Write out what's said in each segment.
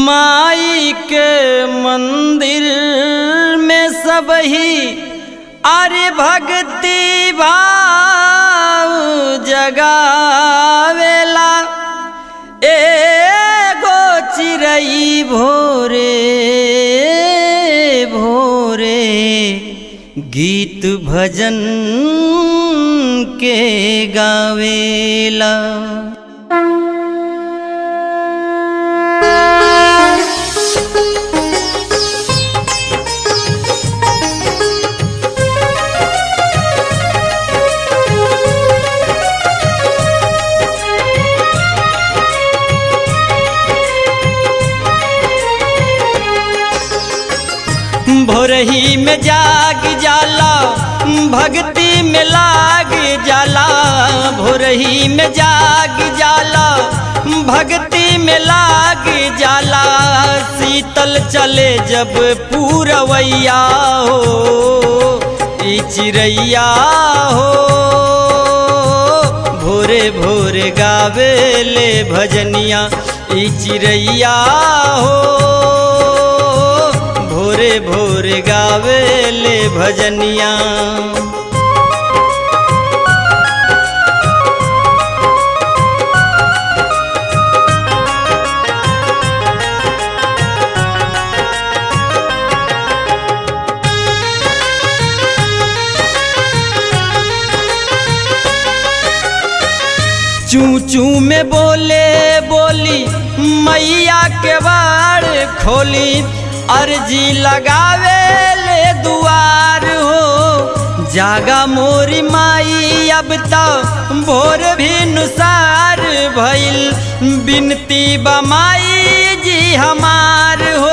माई के मंदिर में सब ही अरे भक्ति भाव जगावेला एगो चिरई भोरे भोरे गीत भजन के गावेला भोरही में जाग जाला भक्ति में लाग जाला भोरही में जाग जाला भक्ति में लाग जाला शीतल चले जब पूरवैया हो ई चिड़ैया हो भोरे भोरे गावेले भजनिया ई चिड़ैया हो भोरे भोरे गावेले भजनिया चू चू में बोले बोली मैया के बाड़ खोली अर्जी लगावे ले दुआर हो जागा मोरी माई अब तो भोर भी नुसार भइल बिनती बमाई जी हमार हो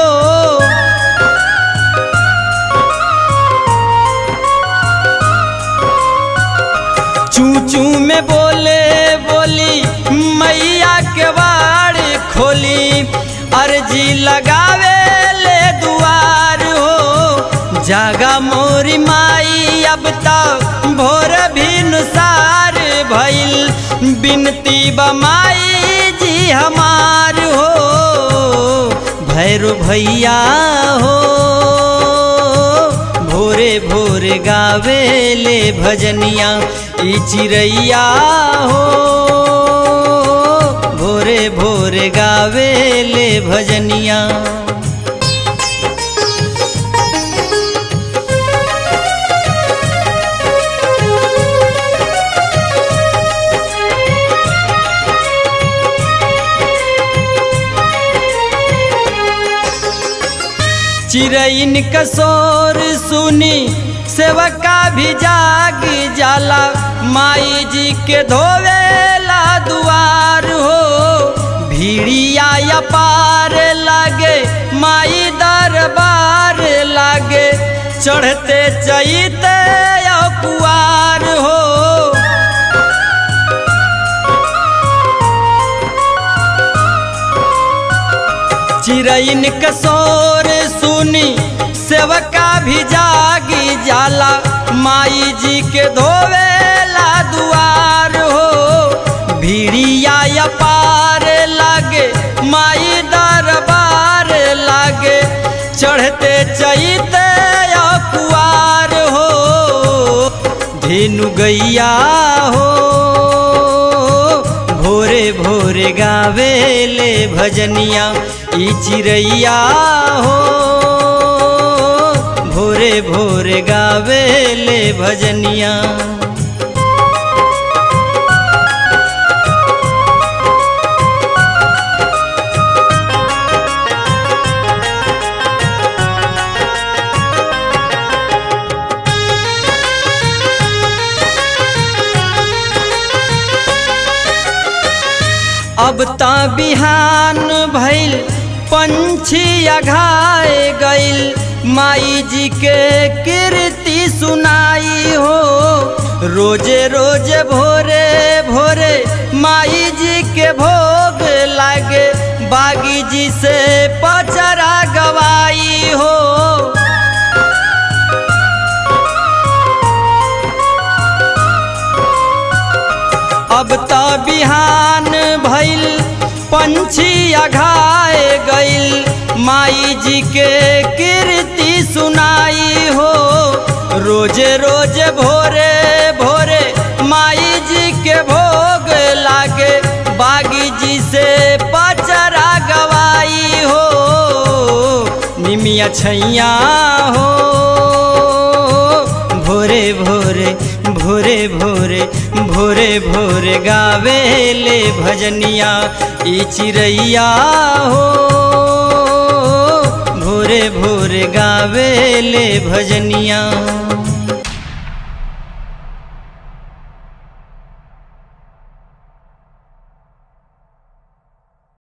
चू चू में बोले बोली मैया के बाड़ खोली अर्जी लगावे ले दुआर हो जागा मोरी माई अब तक भोर भी नुसार भइल बिनती बमाई जी हमार हो भैरो भैया हो भोरे भोरे गावेले भजनिया ई चिड़ैया हो भोरे भोरे गावेले भजनिया चिरैन कसोर सुनी सेवका भी जाग जाला माई जी के धोवेला दुआर हो भीड़िया या पार लागे माई दरबार लागे चढ़ते चैते या कुआर हो चिरैन कसोर सुनी सेवका भी जागी जाला माई जी के धोवेला दुआर हो भीड़िया या पार लागे माई दरबार लागे चढ़ते चैते या कुआर हो धेनु गैया हो भोरे भोरे गावेले भजनिया ई चिड़ैया हो भोरे भोरे गावेले भजनिया अब ता बिहान भइल पंछी अघाए गइल माई जी के कीर्ति सुनाई हो रोजे रोजे भोरे भोरे माई जी के भोग लागे बागी जी से पचरा गवाई हो अब तो बिहान भइल पंछी अघाए गइल माई जी के कीर्ति सुनाई हो रोजे रोजे भोरे भोरे माई जी के भोग लागे बागी जी से पचरा गवाई हो निमिया छैया हो भोरे भोरे भोरे भोरे भोरे भोरे गावे ले भजनिया ई चिड़ैया हो भोरे भोरे गावे ले भजनिया